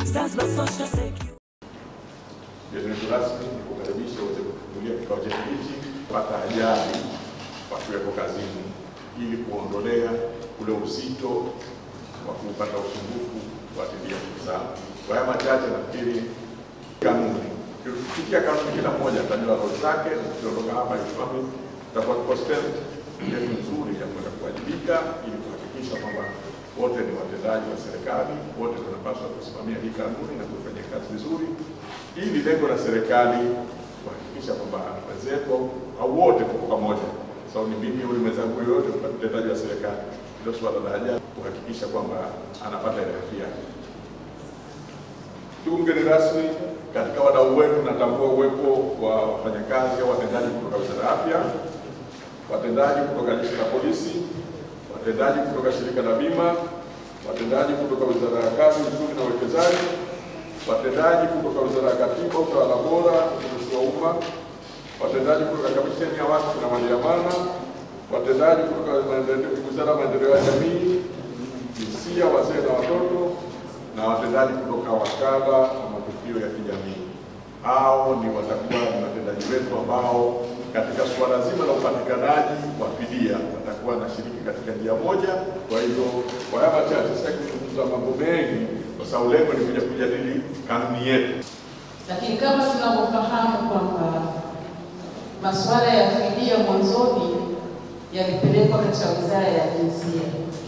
Zanzibar Social Security. Mgeni wetu rasmi ni kukaribisha uweze kufungulia kikao chetu hichi kupata ajali wakiwepo kazini, ili kuondolea ule uzito wa kupata usumbufu kufuatilia ndugu zao. Kwa haya machache, nafikiri kanuni, tukifikia kanuni, kila mmoja atajua roli zake, na tukiondoka hapa Islamic tutakuwa tuko state yetu nzuri ya kwenda kuwajibika, ili kuhakikisha kwamba wote ni watendaji wa serikali, wote tunapaswa kusimamia hii kanuni na kufanya kazi vizuri, ili lengo la serikali kuhakikisha kwamba wenzetu au wote tuko pamoja. Sababu ni mimi yule mwenzangu yoyote mtendaji wa serikali, ndio swala la ajali, kuhakikisha kwamba anapata ile haki yake. Ndugu mgeni rasmi, katika wadau wetu natambua uwepo wa wafanyakazi au watendaji kutoka Wizara ya Afya, watendaji kutoka Jeshi la Polisi, watendaji kutoka Shirika la Bima, watendaji kutoka Wizara ya Kazi, Uchumi na Uwekezaji, watendaji kutoka Wizara ya Katiba, Utawala Bora, Utumishi wa Umma, watendaji kutoka Kamisheni ya Waqfu na Mali ya Amana, watendaji kutoka Wizara ya Maendeleo ya Jamii, Jinsia, Wazee na Watoto, na watendaji kutoka Wakala wa Matukio ya Kijamii. Hao ni watakuwa ni watendaji wetu ambao katika suala zima la upatikanaji wa fidia watakuwa wanashiriki katika njia moja. Kwa hivyo, kwa haya machache, sitaki kuzungumza mambo mengi, kwa sababu lengo ni kuja kujadili kanuni yetu. Lakini kama tunavyofahamu kwamba masuala ya fidia mwanzoni yalipelekwa katika Wizara ya Jinsia,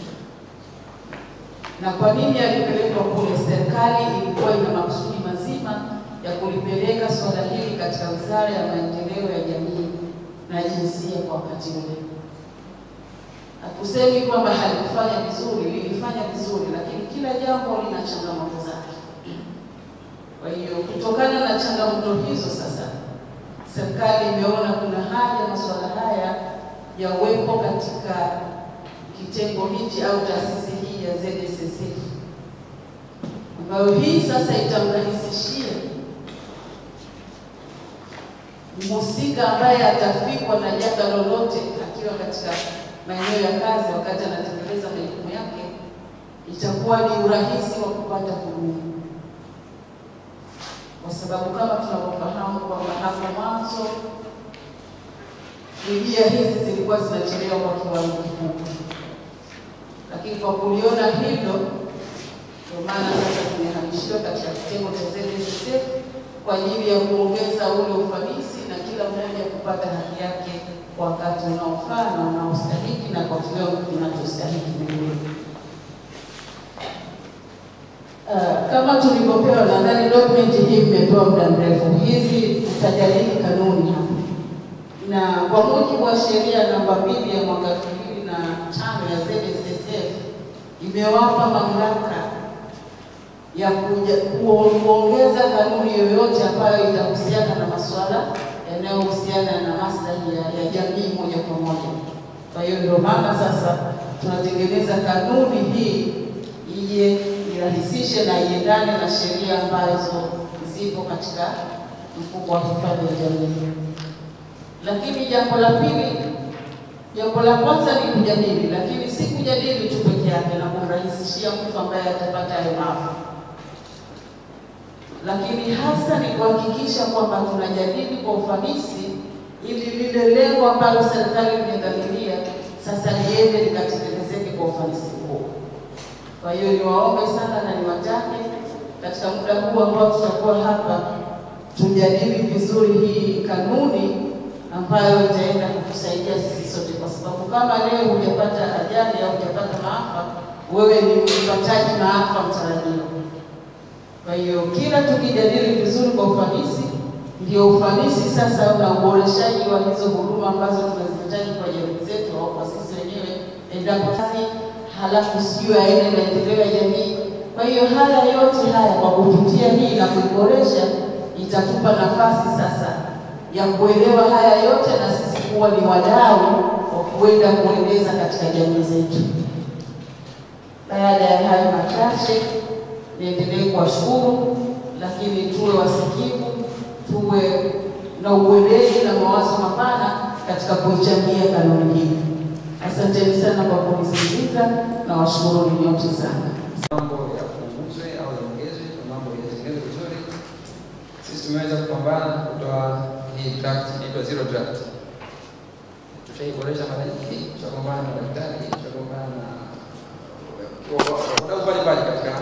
na kwa nini yalipelekwa kule? Serikali ilikuwa ina makusudi mazima ya kulipeleka suala hili katika Wizara ya Maendeleo ya Jamii na Jinsia kwa wakati ule. Hatusemi kwamba halikufanya vizuri, lilifanya vizuri, lakini kila jambo lina changamoto zake. Kwa hiyo kutokana na changamoto hizo sasa, serikali imeona kuna haja masuala haya ya uwepo katika kitengo hichi au taasisi hii ya ZSSF ambayo hii sasa itamrahisishia mhusika ambaye atafikwa na janga lolote akiwa katika maeneo ya kazi wakati anatekeleza majukumu yake, itakuwa ni urahisi wa kupata huduma kwa sababu kama tunavyofahamu kwamba hapo mwanzo fidia hizi zilikuwa zinachelewa kwa kiwango kikubwa, lakini kwa kuliona hilo, ndio maana sasa tumehamishiwa katika kitengo cha ZSSF kwa ajili ya kuongeza ule ufanisi na kila mmoja kupata haki yake kwa wakati unaofaa na unaostahiki na kwa kiwango kinachostahiki vilevile. Uh, kama tulivyopewa, nadhani document hii mmepewa muda mrefu. Hizi tutajadili kanuni hapa, na kwa mujibu wa sheria namba mbili ya mwaka elfu mbili na tano ya ZSSF imewapa mamlaka ya kuja kuongeza kanuni yoyote ambayo itahusiana na masuala yanayohusiana na maslahi ya, ya jamii moja kwa moja. Kwa hiyo ndio maana sasa tunatengeneza kanuni hii ije irahisishe na iendane na sheria ambazo zipo katika mfuko wa hifadhi ya jamii. Lakini jambo la pili, jambo la kwanza ni kujadili, lakini si kujadili tu peke yake na kumrahisishia mtu ambaye atapata hayo maafa, lakini hasa ni kuhakikisha kwamba tunajadili kwa ufanisi ili lile lengo ambalo serikali imedhamiria sasa liende likatekelezeke kwa ufanisi huo. Kwa hiyo niwaombe sana na niwatake katika muda huu ambao tutakuwa hapa tujadili vizuri hii kanuni ambayo itaenda kutusaidia sisi sote, kwa sababu kama leo hujapata ajali au hujapata maafa, wewe ni mpataji maafa mtarajiwa. Kwa hiyo kila tukijadili vizuri kwa ufanisi, ndio ufanisi sasa na uboreshaji wa hizo huduma ambazo tunazihitaji kwa jamii zetu au kwa sisi wenyewe endapo halafu sijui aina maendeleo ya jamii. Kwa hiyo haya yote haya kwa kupitia hii na kuiboresha, itatupa nafasi sasa ya kuelewa haya yote na sisi kuwa ni wadau wa kuenda kuendeleza katika jamii zetu. Baada ya hayo machache, niendelee kuwashukuru, lakini tuwe wasikivu, tuwe na uweledi na mawazo mapana katika kuichangia kanuni hii. Asanteni sana kwa kunisikiliza na washukuru nyote sana. mambo ya punguze au yaongeze na mambo sisi tumeweza kupambana kutoa hii draft inaitwa zero draft. Tushaiboresha mara nyingi, tushagombana na madaktari, tushagombana na wadau mbalimbali katika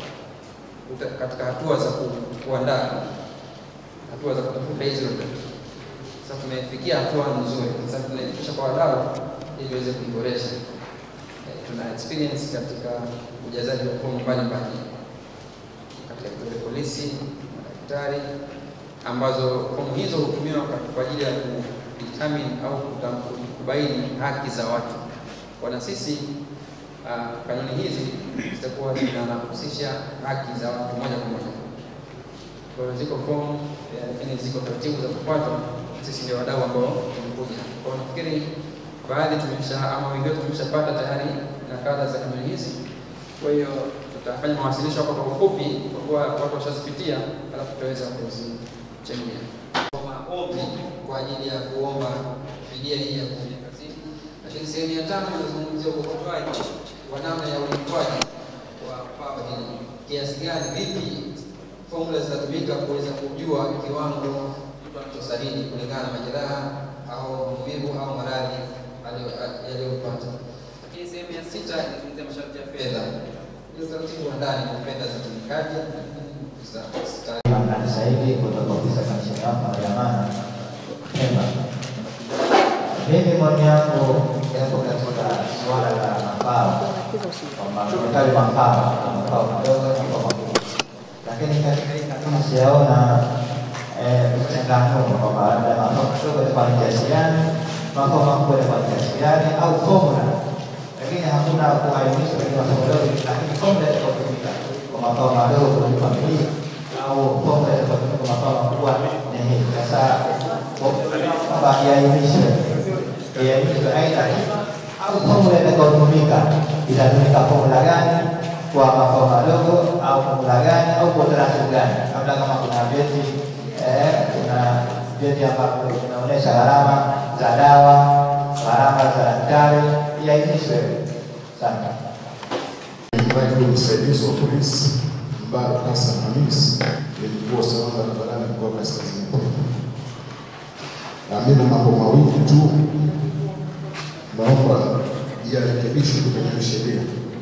katika hatua za kuandaa hatua za kutafuta hizo sasa tumefikia hatua nzuri. Sasa tunaifikisha kwa wadau ili tuweze kuiboresha. E, tuna experience katika ujazaji wa fomu mbalimbali katika vituo vya polisi, madaktari, ambazo fomu hizo hutumiwa kwa ajili ya kudetermine au kubaini haki za watu. Kwa sisi uh, kanuni hizi zitakuwa zinahusisha haki za watu moja kwa moja. Kwa hiyo ziko fomu lakini ziko taratibu za kufuatwa. Sisi ndio wadau ambao tumekuja. Kwa hiyo nafikiri baadhi tumesha ama wengi wetu tumeshapata tayari nakala za kanuni hizi. Kwa hiyo tutafanya mawasilisho hapo kwa ufupi, kwa kuwa watu washazipitia, alafu tutaweza kuzichangia maombi kwa ajili ya kuomba fidia hii ya kufanya kazini. Lakini sehemu ya tano inazungumzia ukokotoaji wa namna ya ulipwaji wa pawa hili, kiasi gani, vipi formula zitatumika kuweza kujua kiwango mtu anachostahili kulingana na majeraha au maumivu au maradhi yaliyopata. Lakini sehemu ya sita inazungumzia masharti ya fedha, ile utaratibu wa ndani wa fedha zitumikaje Mamlaka zaidi kutoka ofisi ya kamishna hapa ya amana Pemba. Mimi maoni yangu yapo katika suala la mafao, kwamba serikali mafao mafao madogo na mafao makubwa, lakini katika hii kanuni sijaona mchanganuo kwamba labda mafao madogo yatakuwa ni kiasi gani, mafao makubwa yatakuwa ni kiasi gani, au formula, lakini hakuna kuainisha katika mafao madogo, lakini formula itakayotumika kwa mafao madogo kulipa milioni au pombe kwa mafao makubwa ni hii. Sasa kwamba iainishwe iainishwe aidha au fomula itakayotumika itatumika fomula gani kwa mafao madogo au fomula gani au kwa utaratibu gani, labda kama kuna vyeti kuna vyeti ambavyo vinaonyesha gharama za dawa, gharama za daktari, iainishwe sana. Naibu msaidizi wa polisi Mbaruk Hassan Hamis ni mkuu wa usalama barabarani mkoa wa Kaskazini Pemba. Na mimi na mambo mawili tu naomba yarekebishwe kwenye sheria.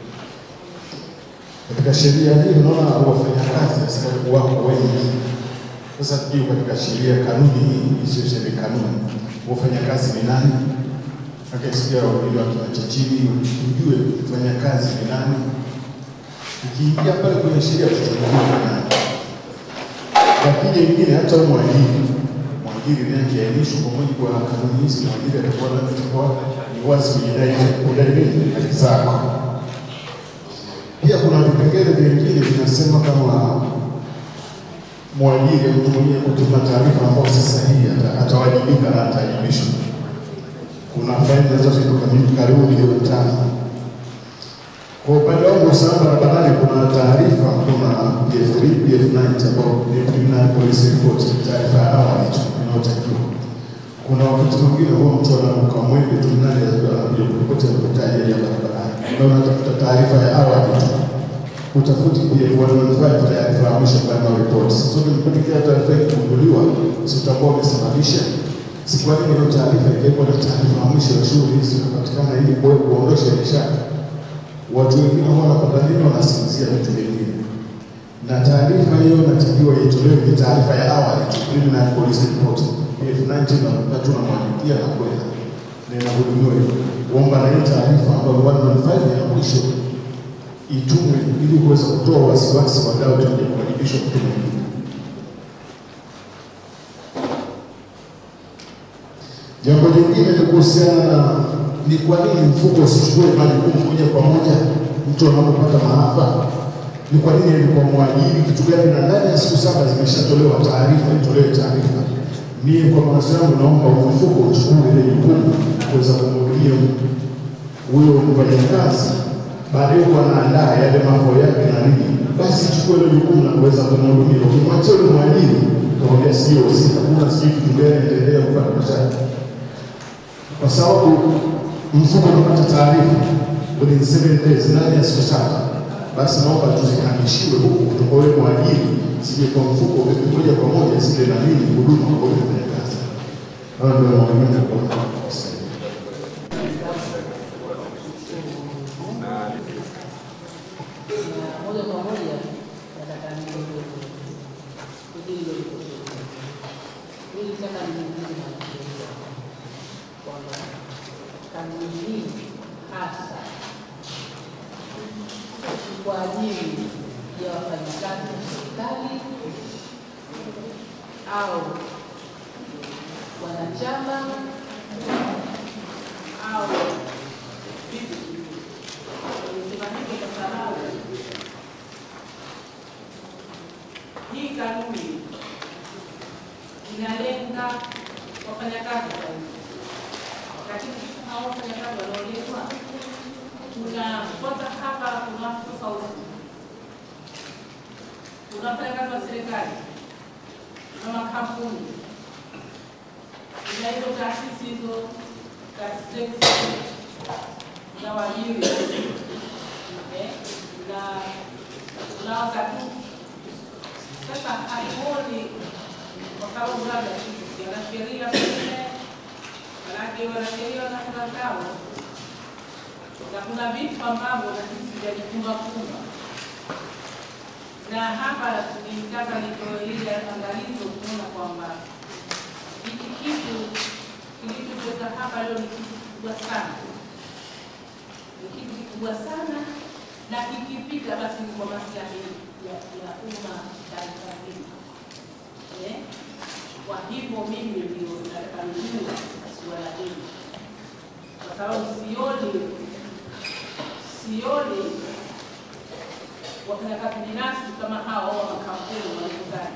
Katika sheria hii unaona wafanyakazi askari wako wengi. Sasa tujue katika sheria kanuni hii isiyo sheria kanuni, wafanyakazi ni nani? Akasikia wawili wakiwacha chini, tujue mfanyakazi ni nani ukiingia pale kwenye sheria tutajua nani. Lakini ingine hata mwajiri mwajiri naye akiainishwa kwa mujibu wa kanuni hizi, mwajiri atakuwa atakuwa ni wazi kujidai kudai nini haki zako. Pia kuna vipengele vingine vinasema kama mwajiri mtu mwenyewe kutuma taarifa ambayo si sahihi atawajibika na ataajibishwa. Kuna faini zinazotoka karibu milioni tano kwa upande wangu usalama barabarani, kuna taarifa, kuna PF3, PF90 ambao ni preliminary police report, taarifa ya awali tu inayotakiwa. Kuna wakati mwingine huwa mtu anaamka mwenge tu, nani anakuja kuripoti amepata ajali ya barabarani, ndio unatafuta taarifa ya awali tu, utafuti PF115 taarifa ya mwisho final report. Sasa ukipatikia taarifa ikigunduliwa, si utakuwa umesababisha si kwa nini hiyo taarifa ingekuwa na taarifa ya mwisho ya shughuli hizi inapatikana ili kuondosha ile shaka watu wengine ambao wanapata nini wanasinzia vitu vingine, na taarifa hiyo inatakiwa itolewe ni taarifa ya awali tu, preliminary police report PF90 na tunamwandikia na kwenda na inahudumiwa hivyo. Kuomba na hii taarifa ambayo 115 ya mwisho itumwe ili kuweza kutoa wasiwasi wadau tuje kuwajibishwa mtu mwingine. Jambo lingine ni kuhusiana na ni kwa nini mfuko usichukue majukumu moja kwa moja mtu anapopata maafa? Ni kwa nini ilikuwa mwajiri kitu gani? Na ndani ya siku saba zimeshatolewa taarifa, itolewe taarifa. Mimi kwa mawazo yangu naomba mfuko uchukue ile jukumu kuweza kumhudumia huyo mfanyakazi, baadaye huwa anaandaa yale mambo yake na nini, basi chukue ile jukumu na kuweza kumhudumia. Ukimwachia yule mwajiri, utakwambia sio husika, kuna sijui kitu gani endelea kupata mshahara kwa sababu mfuko unapata taarifa within seven days, ndani ya siku saba, basi naomba tuzihamishiwe huku kutoka wewe mwajiri isije kwa mfuko moja kwa moja zile na nini huduma kwa yule mfanyakazi. Hayo ndio maoni kwa kusaidia. na moja kwa moja nataka nieleze hilo nilitaka niulize mwanasheria kwamba kanuni hii hasa ni kwa ajili ya wafanyakazi wa serikali au wanachama au vipi? Nimesema hivyo kwa sababu hii kanuni inalenga wafanyakazi zaidi, lakini sasa hao wafanyakazi wanaoletwa, kuna kwanza hapa kuna watu tofauti, kuna wafanyakazi wa serikali, kuna makampuni, kuna hizo taasisi hizo taasisi na waajiri eh, na na wakati sasa hatuoni kwa sababu labda sisi wanasheria pengine, manake wanasheria wana sera zao, na kuna vitu ambavyo na sisi vyajifunga funga, na hapa nilitaka nitoe ile angalizo kuona kwamba hiki kitu kilichoweka hapa leo ni kitu kikubwa sana ni kitu kikubwa sana na kikipita basi ni kwa maslahi ya ya umma taifa hili. Eh? Kwa hivyo mimi ndio nataka nijue suala hili, kwa sababu sioni sioni wafanyakazi binafsi kama hao au makampuni wanaozani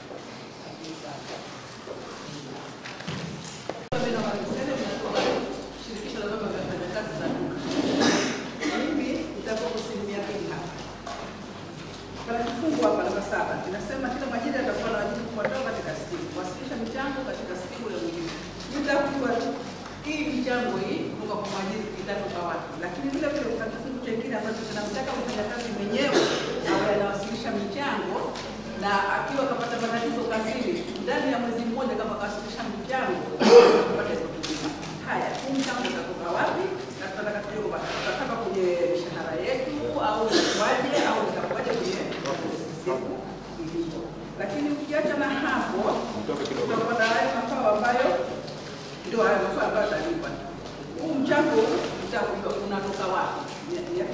shirikisho la vyama vya wafanyakazi za duka. Mimi nitakuwa kusilimia pili hapa. Kuna kifungu hapa namba saba kinasema kila majira yatakuwa na wajibu kufuatao katika skimu, kuwasilisha michango katika skimu ya mwingine. Nitakujua tu hii michango hii kutoka kwa mwajiri itatoka wapi, lakini vile vile kuna kifungu kingine ambacho kinamtaka mfanyakazi mwenyewe awe anawasilisha michango na akiwa kapata matatizo kazini ndani ya mwezi mmoja kama kawasilisha michango apate hizo huduma. Haya, huu mchango utatoka wapi? Na tunataka tujue kwamba tutatoka kwenye mishahara yetu au itakuwaje au itakuwaje kwenye siku ilivyo. Lakini ukiacha na hapo, tutapata hayo mafao ambayo ndio hayo mafao ambayo atalipa. Huu mchango utakujua unatoka wapi? Ni- ni-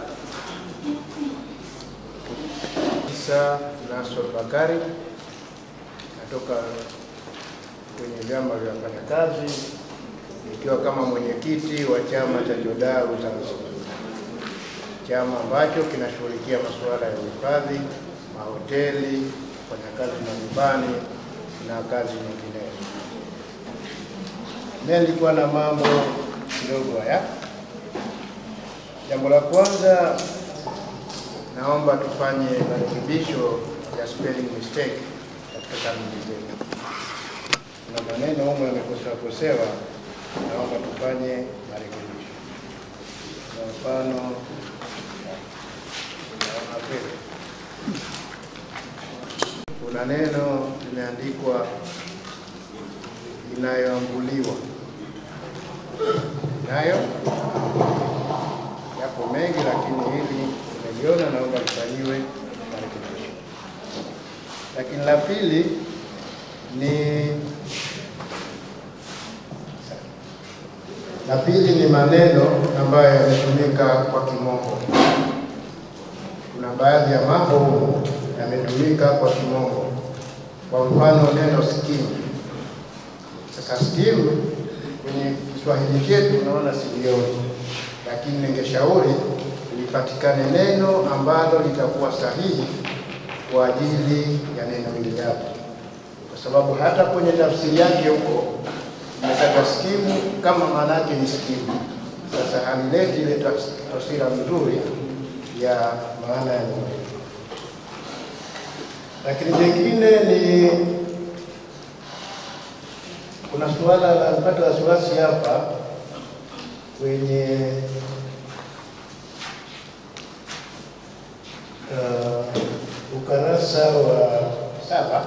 Isa Nasor Bakari natoka kwenye vyama vya wafanyakazi nikiwa kama mwenyekiti wa chama cha Jodau Zanzibar, chama ambacho kinashughulikia masuala ya uhifadhi, mahoteli, wafanyakazi majumbani na kazi nyinginezo. Mimi nilikuwa na mambo kidogo haya. Jambo la kwanza naomba tufanye marekebisho ya spelling mistake katika kanuni zetu. Kuna maneno humo yamekosewa kosewa, naomba tufanye marekebisho. Kwa mfano, naona kweli kuna neno limeandikwa inayoambuliwa, inayo yapo mengi, lakini hili nimeliona, naomba lifanyiwe marekebisho. Lakini la pili ni la pili ni maneno ambayo yametumika kwa kimombo. Kuna baadhi ya mambo humu yametumika kwa kimombo, kwa mfano neno skimu. Sasa skimu kwenye Kiswahili chetu unaona silioni, lakini ningeshauri lipatikane neno ambalo litakuwa sahihi kwa ajili ya neno hili hapo, kwa sababu hata kwenye tafsiri yake huko imetaja skimu kama maana yake ni skimu. Sasa halileti ile tafs- taswira nzuri ya maana ya neno hili. Lakini jingine ni kuna suala la napata wasiwasi hapa kwenye uh, ukarasa wa saba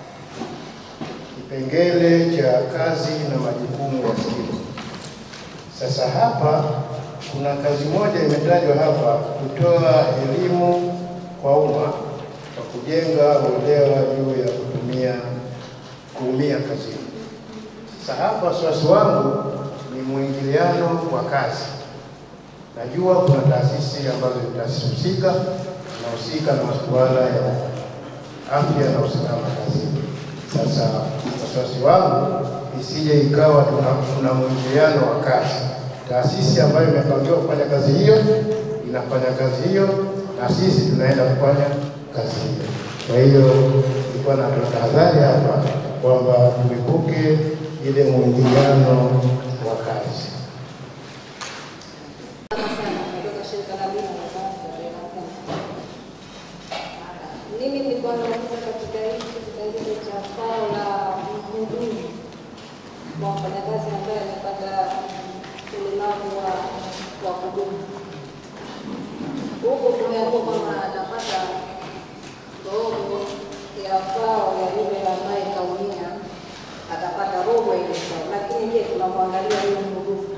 kipengele cha kazi na majukumu ya skimu. Sasa hapa kuna kazi moja imetajwa hapa, kutoa elimu kwa umma kwa kujenga uelewa juu ya kutumia kuumia kazini. Sasa hapa wasiwasi wangu ni mwingiliano wa kazi. Najua kuna taasisi ambazo ni taasisi husika nahusika na masuala ya afya na usalama kazini. Sasa wasiwasi wangu isije ikawa tuna, tuna mwingiliano wa kazi. Taasisi ambayo imepangiwa kufanya kazi hiyo inafanya kazi hiyo, na sisi tunaenda kufanya kazi hiyo. Kwa hiyo ilikuwa na tahadhari hapa kwamba tuepuke ile mwingiliano wa kazi. kutoka shirika la bima la Zanzibar Kenya. Mimi nilikuwa nauliza katika hiki kipengele cha fao la mhudumu wa mfanyakazi ambaye amepata ulemavu wa wa kudumu. Huku tumeamua kwamba atapata robo ya fao ya yule ambaye kaumia, atapata robo ya ile fao, lakini je, tunamwangalia huyu mhudumu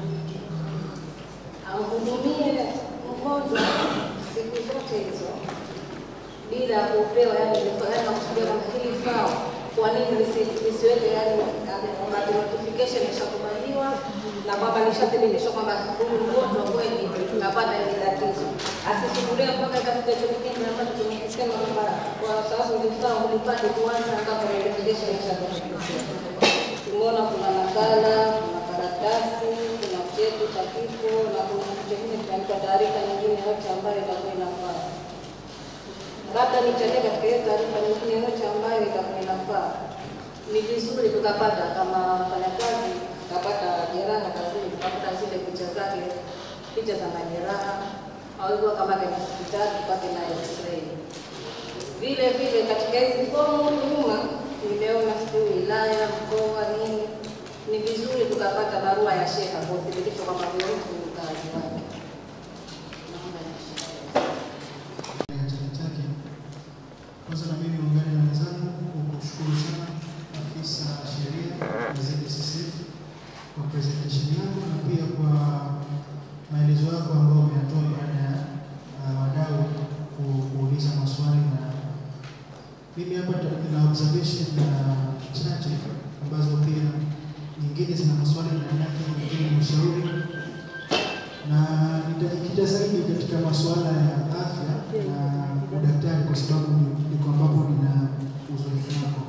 amhudumie mgonjwa siku zote hizo bila kupewa yani yani nakusudia kwamba hili fao kwa nini lisi- lisiweke yani wakati notification ishakubaliwa na kwamba nishathibitishwa kwamba huyu mgonjwa kweli kapata hili tatizo asisukulia mpaka ikafika hicho kipindi ambacho tumekisema kwamba kwa sababu vifaa ulipate kuanza ambapo notification ishakubaliwa tumeona kuna nakala, kuna karatasi, kuna cheti cha kifo na kuna kitu kingine kinaitwa taarifa nyingine yote ambayo itakuwa inafaa. Labda nichangie katika hiyo taarifa nyingine yote ambayo itakuwa inafaa. Ni vizuri tukapata kama mfanyakazi tukapata jeraha kazini, tukapata zile picha zake, picha za majeraha au hivyo kama ni hospitali tupate na x-ray vile vile katika hizi fomu huku nyuma nimeona sijui wilaya, mkoa, nini, ni vizuri tukapata barua ya sheha kwa uthibitisho kwamba huyo mtu ni mkazi wake. Naomba nishauri. ya chama chake. Kwanza na mimi ungane na wenzangu kwa kushukuru sana afisa sheria wa ZSSF kwa presentation yako na pia kwa maelezo yako ambayo umeyatoa baada ya uh, wadau ku- kuuliza maswali na mimi hapa ta- na observation na chache ambazo pia nyingine zina maswali ndani yake, nyingine ni ushauri na nitajikita zaidi katika masuala ya afya na udaktari kwa sababu ni- ndiko ambapo nina uzoefu nako.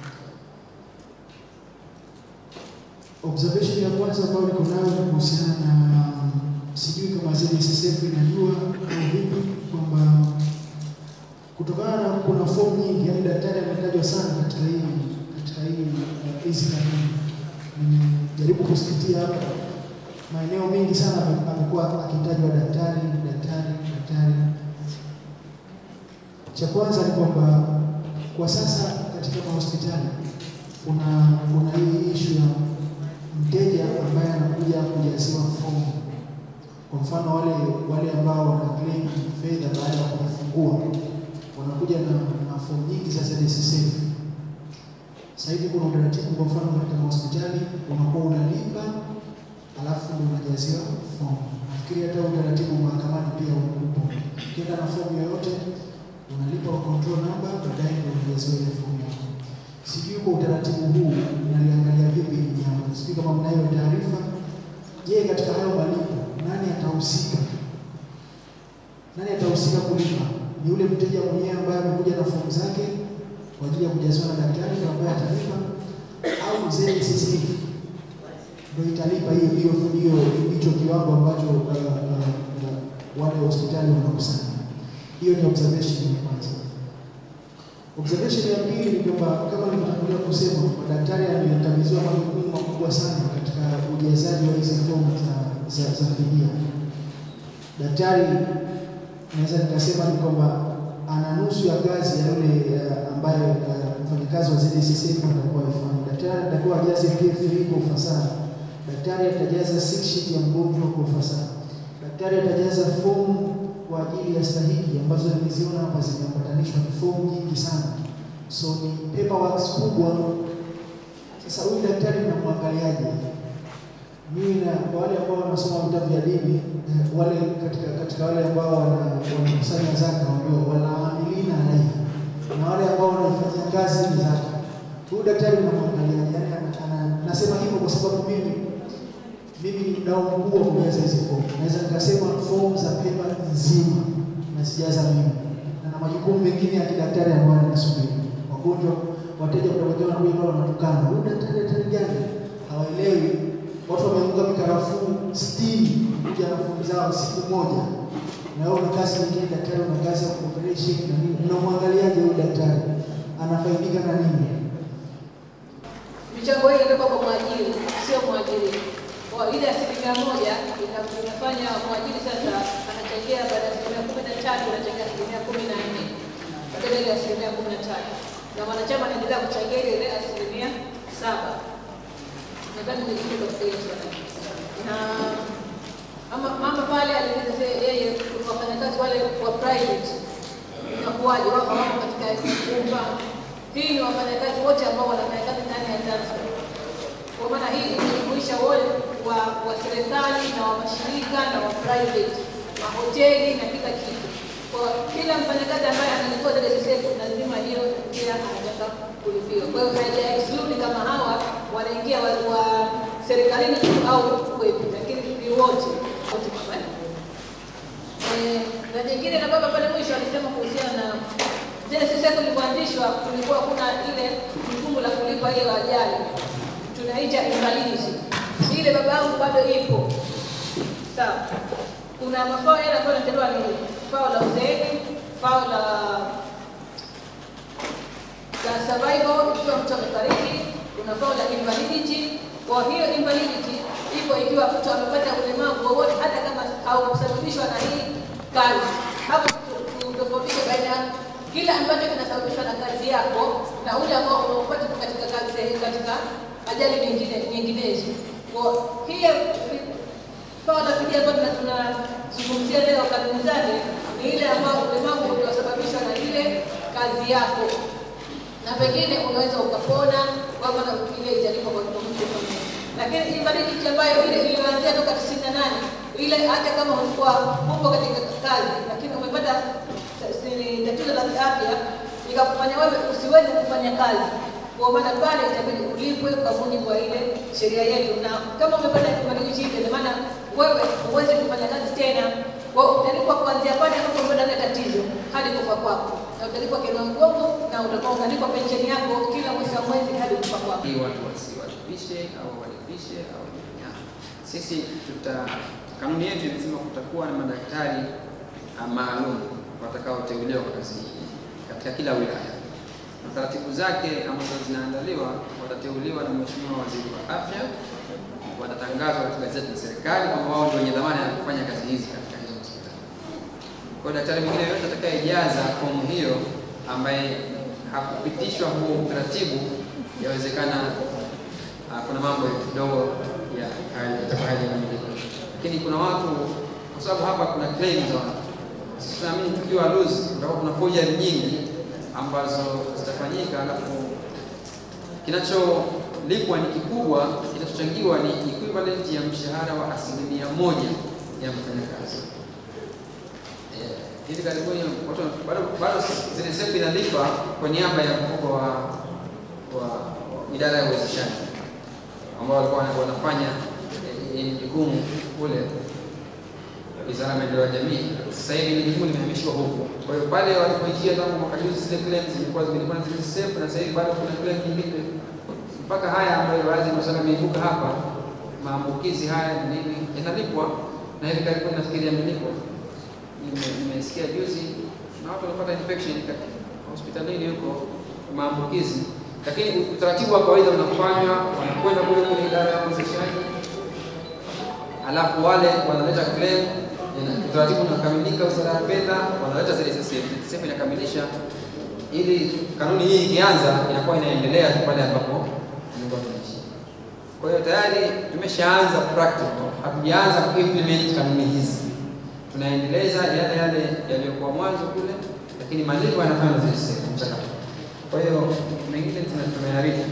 Observation ya kwanza ambayo niko nayo ni kuhusiana na sijui kama ZSSF inajua au vipi kwamba kutokana na kuna fomu nyingi, yani daktari ametajwa sana katika hii katika hii uh, hizi kanuni. Nimejaribu kusikitia hapa maeneo mengi sana ame- amekuwa akitajwa daktari, daktari, daktari. Cha kwanza ni kwamba kwa sasa katika mahospitali kuna kuna hii ishu ya mteja ambaye anakuja kujaziwa fomu. Kwa mfano wale wale ambao wana claim fedha baada ya kujifungua wanakuja na, na fomu nyingi za ZSSF. Sasa hivi kuna utaratibu, kwa mfano katika mahospitali unakuwa unalipa alafu ndio unajaziwa fomu. Nafikiri hata utaratibu mahakamani pia upo. Ukienda na fomu yoyote unalipa kwa control number, baadaye ndio unajaziwa ile fomu yako. Sijui kwa utaratibu huu naliangalia vipi hili jambo, sijui kama mnayo taarifa. Je, katika hayo malipo nani atahusika? Nani atahusika kulipa? Ni yule mteja mwenyewe ambaye amekuja na fomu zake kwa ajili ya kujaziwa na daktari ndio ambaye atalipa, au ZSSF ndio italipa hiyo hiyo hiyo hicho kiwango ambacho uh, uh, uh, wale hospitali wanakusanya. Hiyo ni observation ya kwanza. Observation ya pili ni kwamba kama nilivyotangulia kusema, madaktari amekabidhiwa majukumu makubwa sana katika ujazaji wa hizi fomu za, za, za fidia. Daktari naweza nikasema ni kwamba ana nusu ya kazi ya yule uh, ambaye uh, mfanyakazi wa ZSSF atakuwa ifanya. Daktari atakuwa ajaze PF3 kwa ufasaha. Daktari atajaza sick sheet ya mgonjwa kwa ufasaha. Daktari atajaza fomu kwa ajili ya stahiki ambazo nimeziona hapa zimeambatanishwa ni fomu nyingi sana, so ni paperwork kubwa. Sasa huyu daktari mnamwangaliaje? Mimi na kwa wale ambao wanasoma vitabu vya dini eh, wale katika katika wale ambao wana- wanakusanya zaka ndio wanaamilina alaihi na wale ambao wanaifanyia kazi ni zaka. Huyu daktari mnamwangalia, yani ana- ana- nasema hivyo kwa sababu mimi mimi ni mdau mkubwa wa kujaza hizi fomu. Naweza nikasema fomu za pepa nzima nazijaza mimi, na na majukumu mengine ya kidaktari ambayo yanasubiri. Wagonjwa, wateja kutokea wanakuja pale wanatukana, huyu daktari daktari gani? Hawaelewi. Watu wameunga mikarafuu sitini kuja na fomu zao siku moja, na wewe una kazi nyingine, daktari una kazi ya operation na nini. Unamwangaliaje huyu daktari? Anafaidika na nini? Michango hii inatoka kwa mwajiri, sio mwajiri. Kwa ile asilimia moja ina- inafanya mwajiri sasa anachangia baada ya asilimia kumi na tatu anachangia asilimia kumi na nne badala ile asilimia kumi na tatu na mwanachama anaendelea kuchangia ile ile asilimia saba. Nadhani ni kitu katika hiyo swala. Na mama, mama pale alieleza se- yeye wafanyakazi wale wa private inakuwaje, wako wako katika nyumba hii ni wafanyakazi wote ambao wanafanya kazi ndani ya Zanzibar. Kwa maana hii inajumuisha wote wa, wa serikali na wa mashirika na wa private, mahoteli na kila kitu. Kwa kila mfanyakazi ambaye analipwa ZSSF lazima hiyo pia anataka kulipiwa. Kwa hiyo haija exclude kama hawa wanaingia wa, wa serikalini tu au kwetu, lakini ni wote wote kwa Eh, na jingine na baba pale mwisho alisema kuhusiana na zile siseko ilivyoanzishwa, kulikuwa kuna ile jukumu la kulipa ile ajali tunaita invalidity. Ile baba yangu bado ipo sawa. Kuna mafao yale ambayo yanatolewa ni fao la uzeeni, fao la la survival ikiwa mtu amefariki, kuna fao la invalidity. Kwa hiyo invalidity ipo ikiwa mtu amepata ulemavu wowote, hata kama haukusababishwa na hii kazi. Hapo tutofautishe baina ya kile ambacho kinasababishwa na kazi yako na ule ambao unaupata tu katika kazi katika ajali nyingine nyinginezo. Kwa hiyo fao la fidia ambayo tuna- tunazungumzia leo kanuni zake ni ile ambayo ulemavu uliosababishwa na ile kazi yako na pengine unaweza ukapona kwa maana ile italipwa kwa kwa mtu mmoja. Lakini invalidity ambayo ile ilianzia toka 98 ile hata kama ulikuwa upo katika kazi lakini umepata si- tatizo la kiafya ikakufanya wewe usiweze kufanya kazi, kwa maana pale itabidi ulipwe kwa mujibu wa ile sheria yetu, na kama umepata invalidity ile, ina maana wewe huwezi kufanya kazi tena, kwa hiyo utalipwa kuanzia pale ambapo umepata ile tatizo hadi kufa kwako, na utalipwa kinua mgongo na utakuwa unalipwa pensheni yako kila mwisho wa mwezi hadi kufa kwako. Hii watu wasiwalipishe au walipishe au ya. Sisi tuta kanuni yetu inasema kutakuwa na madaktari ah, maalum watakaoteuliwa kwa kazi hii katika kila wilaya, na taratibu zake ambazo zinaandaliwa watateuliwa na Mheshimiwa Waziri wa Afya, watatangazwa katika gazeti la serikali kwamba wao ndio wenye dhamana ya kufanya kazi hizi katika hizo hospitali. Kwa hiyo daktari mwingine yoyote atakayejaza fomu hiyo ambaye hakupitishwa huo utaratibu, yawezekana ah, kuna mambo kidogo ya haya- yatakuwa hayajakamilika, lakini kuna watu, kwa sababu hapa kuna claims za watu. Sisi tunaamini tukiwa loose, kutakuwa kuna forgery nyingi ambazo zitafanyika, alafu kinacholipwa ni kikubwa, kinachochangiwa ni equivalent ya mshahara wa asilimia moja ya mfanyakazi. Eh, hivi karibuni watu bado bado zile sefu inalipa kwa niaba ya mfuko wa wa wa idara ya uwezeshaji ambao walikuwa wana- wanafanya eh, eh, jukumu kule Wizara ya Maendeleo ya Jamii. Sasa hivi ni jukumu limehamishiwa huko. Kwa hiyo pale walipoishia tangu mwaka juzi, zile claims zilikuwa zilikuwa zile safe, na sasa hivi bado kuna claim nyingine mpaka haya ambayo baadhi ya masuala yameibuka hapa, maambukizi haya ni nini, yanalipwa na hivi karibuni nafikiri yamelipwa. Nime- Nimesikia juzi na watu wanapata infection katika hospitalini huko maambukizi, lakini utaratibu wa kawaida unafanywa, wanakwenda kule kwenye idara ya uwezeshaji alafu wale wanaleta claim, ina- utaratibu unakamilika, wizara ya fedha wanaleta zile SSF, SSF inakamilisha, ili kanuni hii ikianza inakuwa inaendelea tu pale ambapo tulikuwa tunaishi. Kwa hiyo tayari tumeshaanza practical, hatujaanza kuimplement kanuni hizi, tunaendeleza yale yale yaliyokuwa mwanzo kule, lakini malipo yanafanya na zile sehemu mchakato. Kwa hiyo mengine tuna- tumeyarifu.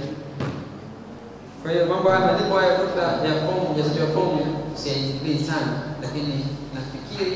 Kwa hiyo mambo haya malipo haya kuta ya fomu, ujazaji wa fomu siyaingilii sana, lakini nafikiri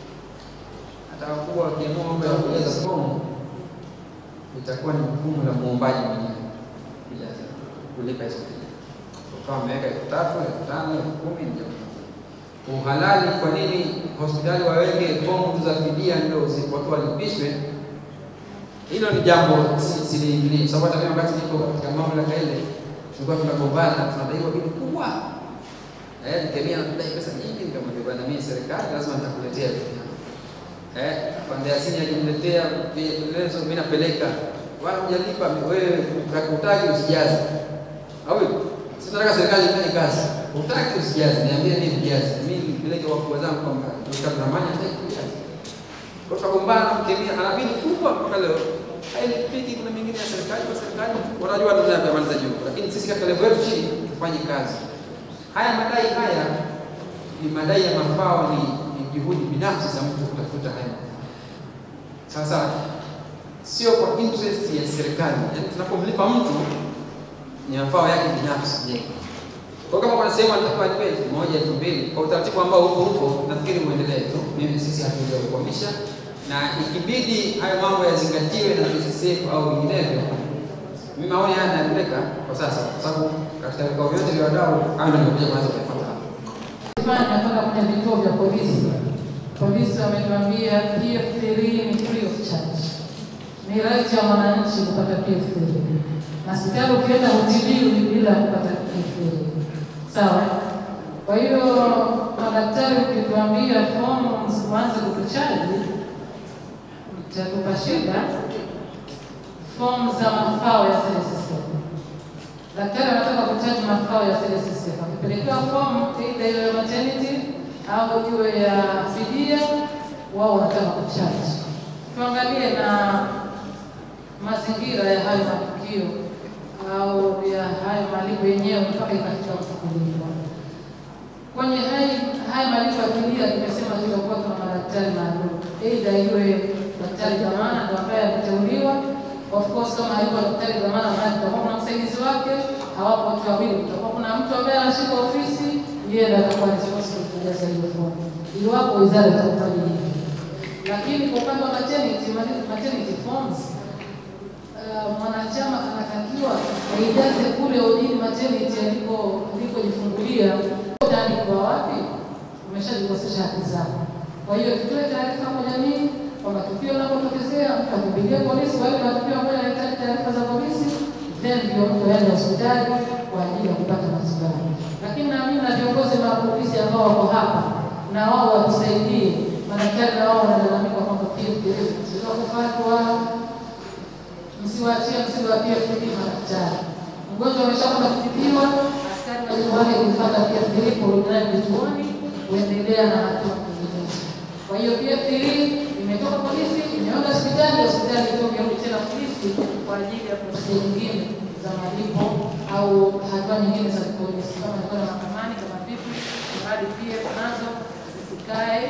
hata wakubwa wakiamua mambo ya kujaza fomu itakuwa ni jukumu la muombaji mwenyewe kujaza kulipa hizo fee. Ukawa ameweka elfu tatu, elfu tano, elfu kumi ni jambo uhalali. Kwa nini hospitali waweke fomu tu za fidia ndio zi- watu walipishwe? Hilo ni jambo si- siliingilii, sababu hata mimi wakati niko katika mamlaka ile tulikuwa tunagombana, tunadaiwa bili kubwa eh, nikemia nakudai pesa nyingi, nikamwambia bwana, mimi serikali lazima nitakuletea vitu vyangu. eh, pande asini akiniletea vielelezo mimi napeleka, wala hujalipa wewe, utaki usijaze au hivyo? Sisi tunataka serikali ifanye kazi, utaki usijaze, niambie mimi nijaze, mimi nipeleke wakubwa zangu kwamba tutamani hataki kujaza kwa tukagombana na mkemia, ana bili kubwa mpaka leo hailipiki. Kuna mingine ya serikali kwa serikali wanajua ndio yanamaliza juu, lakini sisi katika level yetu chini tufanye kazi. Haya madai haya ni madai ya mafao, ni, ni juhudi binafsi za mtu kutafuta haya mafao. Sasa sio kwa interest ya serikali, yaani tunapomlipa mtu ni mafao yake binafsi je. Kwa kama kuna sehemu anataka alipe elfu moja elfu mbili kwa utaratibu ambao huko huko, nafikiri muendelee tu. Mimi sisi hatujakwamisha, na ikibidi hayo mambo yazingatiwe na PCCF au vinginevyo, mimi maoni haya nayapeleka kwa sasa, kwa sababu katika vikao vyote vya wadau hayo ndio nimekuja kwanza kuyapata hapa. Fanya mpaka kwenye vituo vya polisi. Polisi wametuambia PF3 ni free of charge, ni right ya mwananchi kupata PF3 na hospitali ukienda hutibiwi bila kupata PF3. Sawa. Kwa hiyo madaktari, ukituambia fomu msianze kutuchaji, itatupa shida. Fomu za mafao ya CSSF daktari anataka kuchaji mafao ya CSSF, akipelekewa fomu aidha iwe ya maternity au iwe ya fidia, wao wanataka kuchaji. Tuangalie na mazingira ya hayo matukio au ya hayo malipo yenyewe mpaka ikafika mtu kulipwa. Kwenye haya haya malipo ya fidia, tumesema tutakuwa tuna madaktari maalum, aidha iwe daktari dhamana ndo ambaye ameteuliwa Of course kama hayuko daktari dhamana, maana kutakuwa kuna msaidizi wake, hawapo watu wawili, kutakuwa kuna mtu ambaye anashika ofisi, yeye ndiye atakuwa responsible kujaza hiyo fomu, iwapo wizara itakubali hivi. Lakini kwa upande wa maternity, maternity forms uh, mwanachama anatakiwa aijaze kule odini maternity aliko alikojifungulia ndani kwa wapi, umeshajikosesha haki zako. Kwa hiyo tutoe taarifa kwa jamii kwamba tukio linapotokezea mtu akimbilie polisi, wale matukio ambayo yanahitaji taarifa za polisi, then ndio mtu aende hospitali kwa ajili ya kupata matibabu. Lakini naamini na viongozi wa polisi ambao wako hapa na wao watusaidie, madaktari na wao wanalalamika kwamba PF zilizo kufatwa, msiwaachie mzigo wa PF madaktari. Mgonjwa ameshakwenda kutibiwa, askari wajibu wake kufuata PF kurudi naye vituoni, kuendelea na hatua nyinginezo. Kwa hiyo PF imetoka polisi, imeenda hospitali, hospitali ndio imerudi tena polisi kwa ajili ya prosesi nyingine za malipo au hatua nyingine za polisi, kama ni kwenda mahakamani, kama vipi, mradi PF nazo zisikae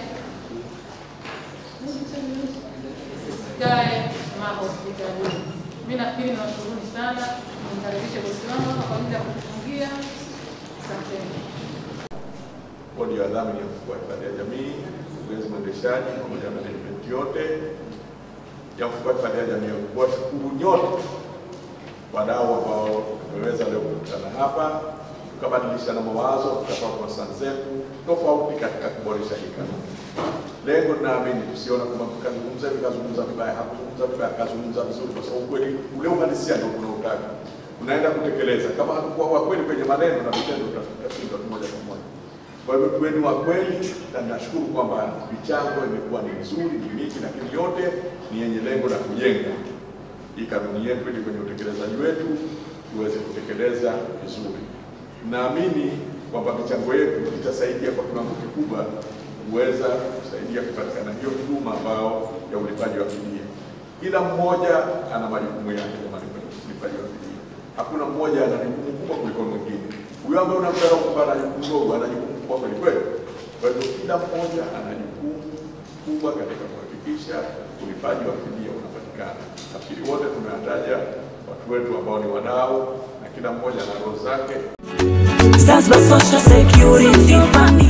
zisikae mahospitalini. Mimi nafikiri nawashukuruni sana, nimkaribishe bosi wangu hapa kwa ajili ya kutufungia. Asanteni. Bodi ya wadhamini ya mfuko wa hifadhi ya jamii, mkurugenzi mwendeshaji pamoja na management yote ya mfuko wa hifadhi ya jamii, kuwashukuru nyote wadau ambao tumeweza leo kukutana hapa tukabadilishana mawazo, tukatoa konsani zetu tofauti katika kuboresha hii kanuni. Lengo naamini tusiona kwamba tukazungumza hivi kazungumza vibaya, hakuzungumza vibaya, kazungumza vizuri, kwa sababu kweli ule uhalisia ndio unaotaka unaenda kutekeleza. Kama hatukuwa wa kweli kwenye maneno na vitendo, tutashindwa moja kwa moja. Kwa hivyo tuweni wa kweli, na nashukuru kwamba michango imekuwa ni mizuri, ni mingi, lakini yote ni yenye lengo la kujenga hii kanuni yetu ili kwenye utekelezaji wetu tuweze kutekeleza vizuri. Naamini kwamba michango yetu itasaidia kwa kiwango kikubwa kuweza kusaidia kupatikana hiyo huduma ambao ya ulipaji wa fidia. Kila mmoja ana majukumu yake ya ulipaji wa fidia. Hakuna mmoja ana jukumu kubwa kuliko mwingine. Huyo ambaye unamdharau kwamba ana jukumu dogo, ana jukumu kubwa kweli kweli. Kwa hivyo kila mmoja ana jukumu kubwa katika kuhakikisha ulipaji wa fidia unapatikana. Nafikiri wote tumewataja watu wetu ambao ni wadau na kila mmoja na roho zake Zanzibar Social Security Fund